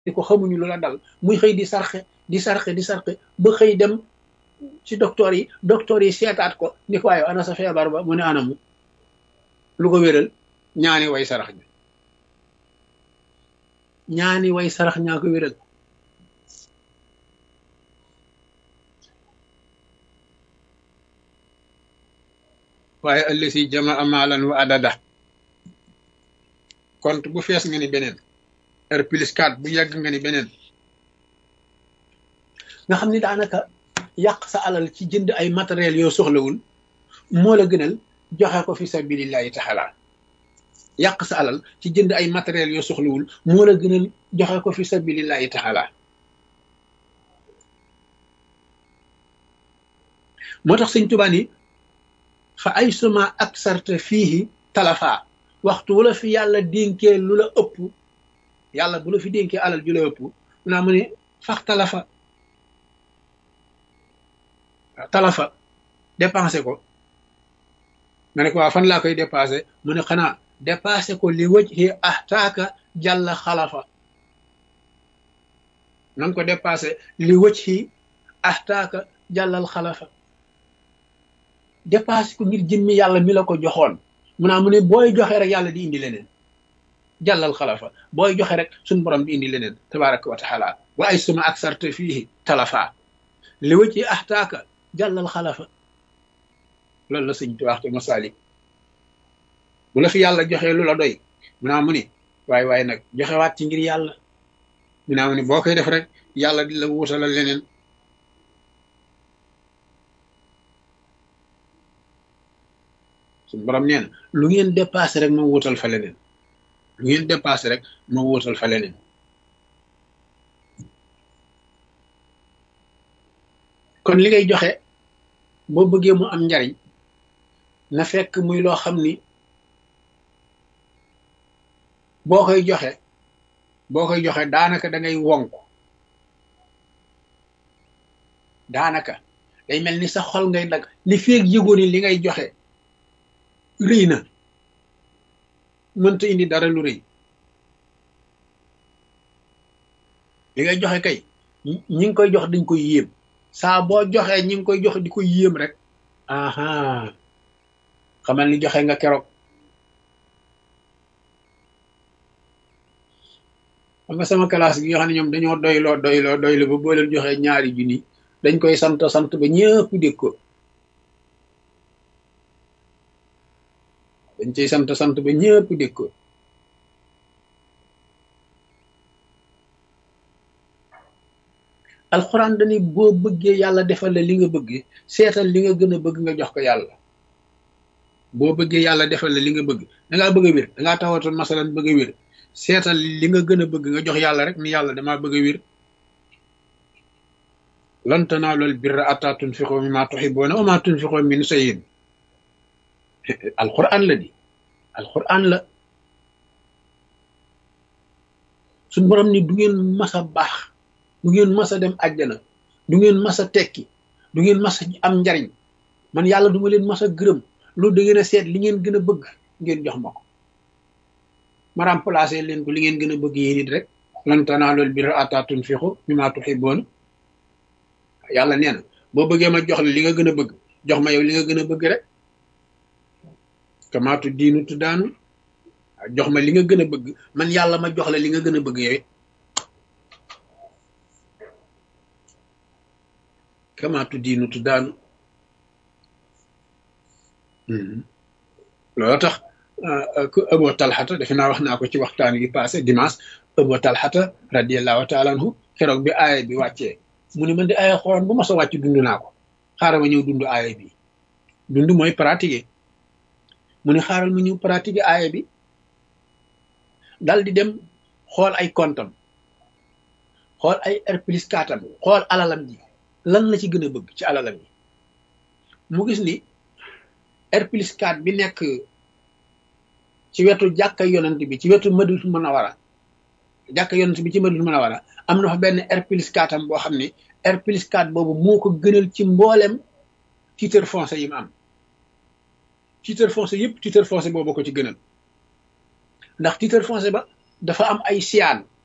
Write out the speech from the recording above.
di ko xamuñu lu la dal muy xëy di sarxe di sarxe di sarxe ba xëy dem ci docteur yi docteur yi seetaat ko ni ko waaye ana sa feebar ba mu ne anamu lu ko wéral ñaani way sarax bi ñaani way sarax ñaa ko wéral waaye ëllësi jamaa maalan wa adada compte bu fees nga ni beneen r plus 4 bu yàgg nga ni beneen nga xam ni daanaka yàq sa alal ci jënd ay matériel yoo soxlawul moo la gënal joxe ko fi sabilillahi taala yàq sa alal ci jënd ay matériel yoo soxlawul moo la gënal joxe ko fi sabilillahi taala moo tax sëñ Tuubaa ni fa ay suma ak sarte fiihi talafa waxtu wu la fi yàlla dénkee lu la ëpp yàlla bu la fi dénkee alal ju la ëpp mu naa mu ne fax talafa talafa dépensé ko nga ne ko waa fan laa koy dépensé mu ne xanaa dépensé ko li wëj xi ahtaaka jàlla xalafa na nga ko dépensé li wëj xi ahtaaka jàllal xalafa dépassé ko ngir jëmmi yàlla mi la ko joxoon mu naa mu ne booy joxe rek yàlla di indi leneen jàllal xalafa booy joxe rek suñ borom di indi leneen tabaraka wa taala wa ay suma ak sarte fii talafa li wëcc yi ahtaaka jàllal xalafa loolu la sëñ tu wax ci masalik bu la fi yàlla joxee lu la doy mu naa mu ne waaye waaye nag joxewaat ci ngir yàlla mu naa mu ne boo koy def rek yàlla di la wuutalal leneen suñu borom nee na lu ngeen dépassé rek ma wuutal fa leneen lu ngeen dépassé rek ma wuutal fa leneen kon li ngay joxe boo bëggee mu am njariñ na fekk muy loo xam ni boo koy joxe boo koy joxe daanaka da ngay wonk daanaka day mel ni sa xol ngay dag li feeg yëgoo ni li ngay joxe rëy na mënta indi dara lu rëy li ngay joxe kay ñi ngi koy jox dañ koy yéem saa boo joxee ñi ngi koy jox di ko yéem rek aha xamal ni joxe nga keroog xam nga sama classe gi nga xam ne ñoom dañoo doyloo doyloo doyloo ba boo leen joxee ñaari junni dañ koy sant sant ba ñëpp dégg ko dañ ciy sant sant ba ñëpp dégg ko alxuraan dañuy boo bëggee yàlla defal la li nga bëgg seetal li nga gën a bëgg nga jox ko yàlla boo bëggee yàlla defal la li nga bëgg dangaa bëgg a wér dangaa tawatoon masalan bëgg a wér seetal li nga gën a bëgg nga jox yàlla rek ni yàlla damaa bëgg a wér lan tanaalul birra hattaa tunfiqu mimmaa tuhibbuuna wa maa tunfiqu min shay'in alquran la di alquran la suñ borom ni du ngeen mas a baax du ngeen mas a dem àjjana du ngeen mas a tekki du ngeen mas a am njariñ man yàlla du ma leen mas a gërëm loolu da ngeen a seet li ngeen gën a bëgg ngeen jox ma ko ma remplacé leen ko li ngeen gën a bëgg yéen it rek lan tanaalul birra hattaa tunfiqu mimmaa tuhibbuuna yàlla nee na boo bëggee ma jox la li nga gën a bëgg jox ma yow li nga gën a bëgg rek kamaatu diinu tu daanu jox ma li nga gën a bëgg man yàlla ma jox la li nga gën a bëgg yow kamaatu diinu tu daanu loolu tax Abu Talxata defe naa wax naa ko ci waxtaan gi passé dimanche Abu Talxata radiallahu taala anhu keroog bi aaya bi wàccee mu ne man di aaya xoon bu ma sa wàcc dund naa ko xaaral ma ñëw dund aaya bi dund mooy pratiquer mu ne xaaral ma ñëw pratiquer aaya bi dal di dem xool ay kontam xool ay R plus katam xool alalam ji lan la ci gën a bëgg ci alalam ji mu gis ni R plus 4 bi nekk ci wetu jàkka yonent bi ci wetu Madinatu Munawara jàkka yonent bi ci Madinatu Munawara am na fa benn R plus 4 am boo xam ne R plus 4 boobu moo ko gënal ci mboolem titre foncier yi mu am titre foncier yëpp titre foncier boobu ko ci gënal ndax titre foncier ba dafa am ay siyaan